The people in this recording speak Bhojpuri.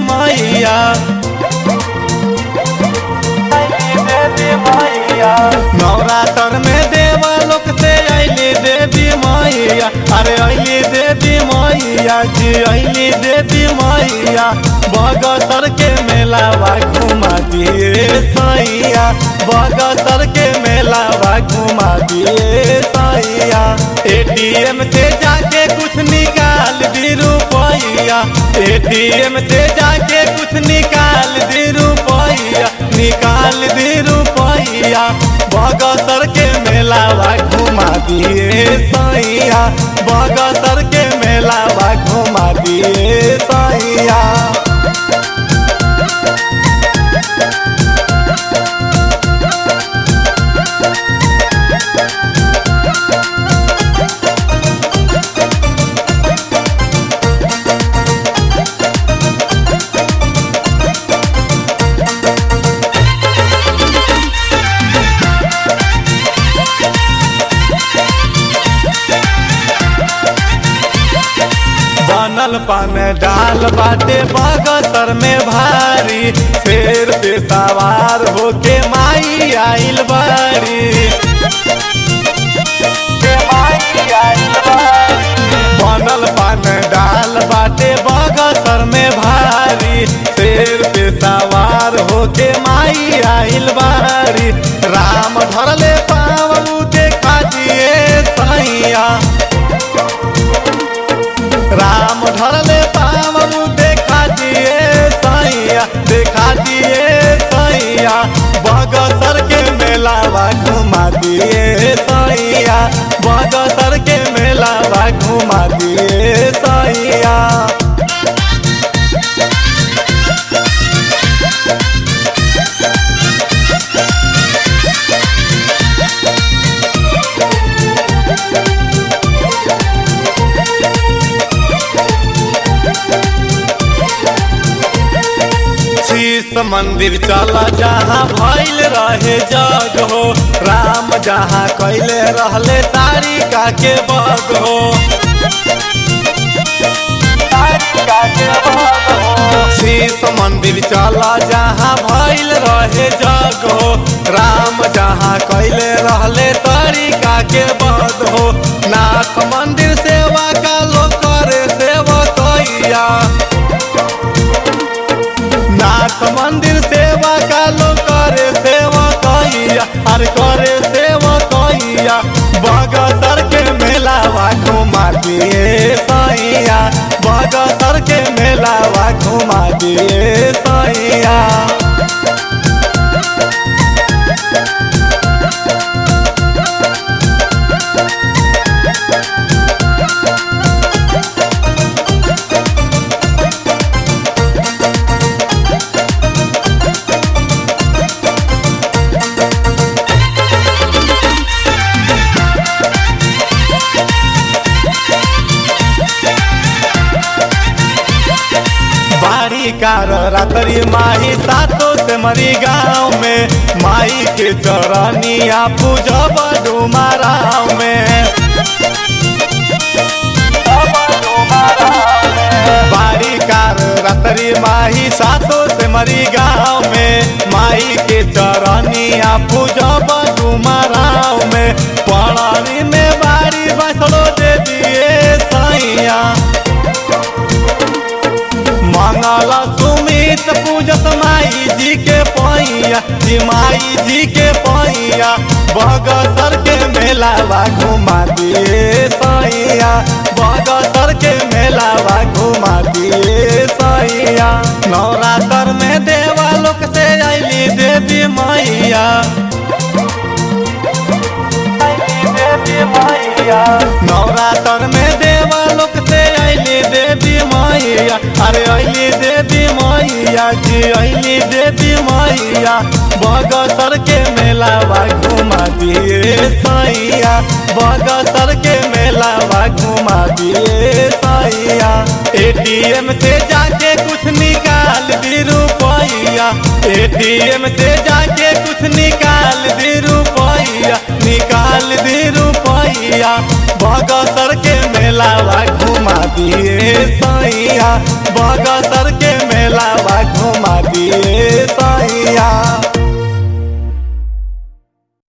मैया नवरात्र में देवा लोक से अली देवी मैया अरे अली देवी मैया जी अली देवी मैया बगसर के मेलावा घुमा दिए सैया बगसर के मेलावा घुमा दिए सैया एटीएम से जाके कुछ निकाल दी रुपैया एटीएम से जाके कुछ निकाल दी रुपैया निकाल दी रुपैया बगसर के मेलावा घुमा दिए सैया बगसर के मेलावा घुमा दिए सैया बनल पान डाल बाटे बगसर में भारी शेर पे सवार होके माई आइल बारी बनल पान डाल बाटे बगसर में भारी शेर पे सवार होके माई आइल बारी राम धरले पावू देखा दिए सैया राम धरले पावू देखा दिए सैया देखा दिए सैया बगसर के मेलावा घुमा दिए सैया बगसर के मेलावा घुमा दिए सैया शीश मंदिर चला जहाँ भइल रहे जग हो राम जहाँ कैले रहले तारिका के बग हो शीश मंदिर चला जहाँ भइल रहे जग हो राम जहाँ कैले रहले तारिका के बग हो नाथ मंदिर सेवा का लोग करे सेवा कैया नाथ मंदिर सेवा का लोग करे सेवा कैया अरे करे सेवा कैया बगसर के मेलावा घुमा दिए सैया बगसर के मेलावा घुमा दिए सैया बारी कार रात्रि माही सातो से मरी गाँव में माई के चरनिया पूजब डुमाराव में बारी कार रात्रि माही सातो से मरी गाँव में माई के चरनिया पूजब डुमाराव में पड़ानी में बारी बसलो दे दिए सैया मंगला सुमित पूजत माई जी के पैया जी माई जी के पैया बगसर के मेलावा घुमा दिए सैया बगसर के मेलावा घुमा दिए सैया नवरात्र में देवा लोक से अली देवी मैया नवरात्र में देवा लोक से अली देवी मैया अरे अली देवी मैया जी अली देवी मैया बगसर के मेलावा घुमा दिए सैया बगसर के मेलावा घुमा दिए सैया एटीएम से जाके कुछ निकाल दी रुपैया एटीएम से जाके कुछ निकाल दी रुपैया निकाल दी रुपैया बगसर के मेलावा घुमा दिए सैया बगसर के